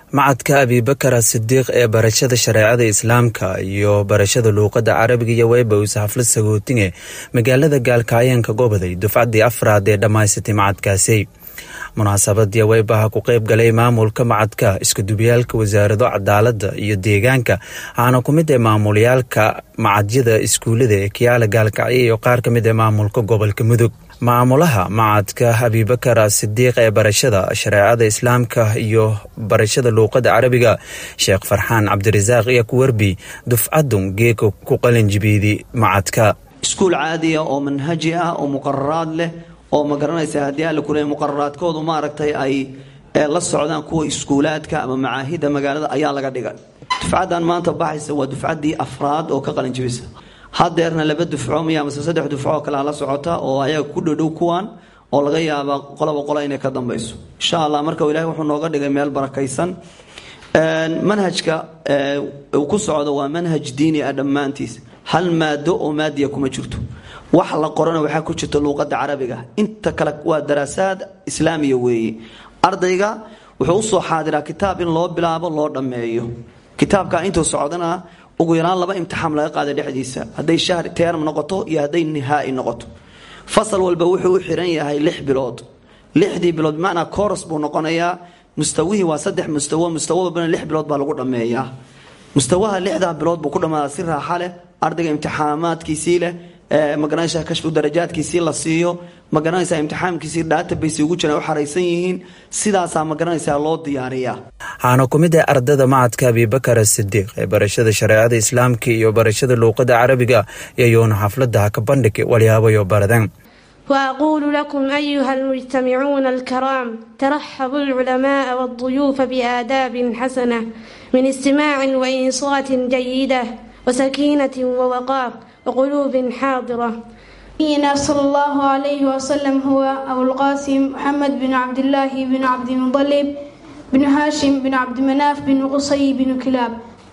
macadka abibakar sidiiq ee barashada shareecada islaamka iyo barashada luuqada carabiga iyo webos xaflad sagootinge magaalada gaalkaayanka goboday dufcaddii afraad ee dhammaysatay macadkaasi munaasabadii weybaha ku qeyb galay maamulka macadka iskudubiyaalka wasaarado cadaalada iyo deegaanka waxaana ku mid ee maamulyaalka macadyada iskuulada ee kiyaala gaalkacyo iyo qaar ka mid ee maamulka gobolka mudug maamulaha macadka abibakar sidiiq ee barashada shareecada islaamka iyo barashada luuqada carabiga sheekh farxaan cabdirasaaq iyo kuwerbi dufcadun geeka ku qalinjibiidi macadka iskuul caadiya oo manhaji ah oo muqararaad leh oo ma garanaysa haddii alla kule muqararaadkoodu maaragtay ay la socdaan kuwa iskuulaadka ama macaahida magaalada ayaa laga dhigay dufcaddan maanta baxaysa waa dufcaddii afraad oo ka qalinjibisa hadeerna laba dufco miya mase saddex dufco oo kalea la socota oo ayaga ku dhodhow kuwan oo laga yaaba qolaba qola inay ka dambayso insha allah marka ilahay wuxuu nooga dhigay meel barakaysan manhajka uu ku socdo waa manhaj diini ah dhammaantiis hal maado oo maadiya kuma jirto wax la qorana waxaa ku jirta luuqada carabiga inta kale waa daraasaad islaamiya weeye ardayga wuxuu usoo xaadiraa kitaab in loo bilaabo loo dhammeeyo kitaabka intuu socdana ugu yaraan laba imtixaan laga qaada dhexdiisa hadday shahr term noqoto iyo hadday nihaai noqoto fasal walba wuxuu u xiran yahay lix bilood lixdii bilood bimacnaa coros buu noqonayaa mustawihii waa saddex mustawo mustawo walbana lix bilood baa lagu dhammeeyaa mustawaha lixdaa bilood buu ku dhammaadaa si raaxa leh ardayga imtixaamaadkiisii leh magaranaysa kashfu darajaadkiisii la siiyo magaranaysa imtixaamkiisii database ugu jiraan u xaraysan yihiin sidaasaa magaranaysaa loo diyaariyaa waxaana ku mid ah ardada macadka abibakar sidiiq ee barashada shareecada islaamka iyo barashada luuqada carabiga iyayoona xafladaha ka bandhig walyaabayo baradan وأقول لكم أيها المجتمعون الكرام ترحبوا العلماء والضيوف بآداب حسنة من استماع وإنصات جيدة وسكينة ووقار وقلوب حاضرة نبينا صلى الله عليه وسلم هو أبو القاسم محمد بن عبد الله بن عبد المطلب بن هاشم بن عبد مناف بن قصي بن كلاب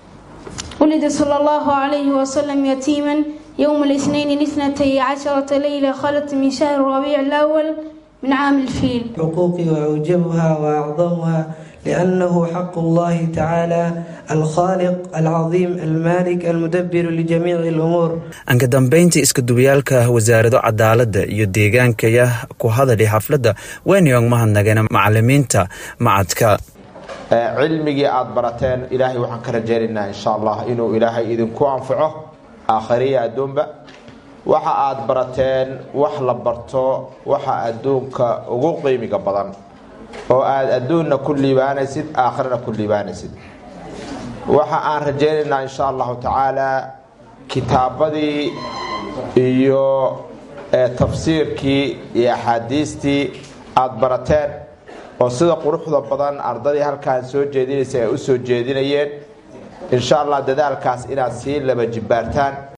ولد صلى الله عليه وسلم يتيما يوم الاثنين الاثنتي عشرة ليلة خلت من شهر ربيع الأول من عام الفيل حقوقي وأوجبها وأعظمها لأنه حق الله تعالى الخالق العظيم المالك المدبر لجميع الأمور anka dambeyntii iskudubiyaalka wasaarado cadaalada iyo deegaankaya ku hadalay xafladda weynayong mahadnageen macalimiinta macadka cilmigii aada barateen ilaahay waxaan ka rajaynaynaa insha allah inuu ilaahay idinku anfaco aakhariya adduunba waxa aada barateen wax la barto waxa adduunka ugu qiimiga badan oo aada adduunna ku liibaanaysid aakhirana ku liibaanaysid waxa aan rajaynaynaa insha allahu tacaala kitaabadii iyo tafsiirkii iyo axaadiistii aada barateen oo sida quruxda badan ardadii halkaan soo jeedinaysa ay u soo jeedinayeen insha allah dadaalkaas inaad sii laba jibbaartaan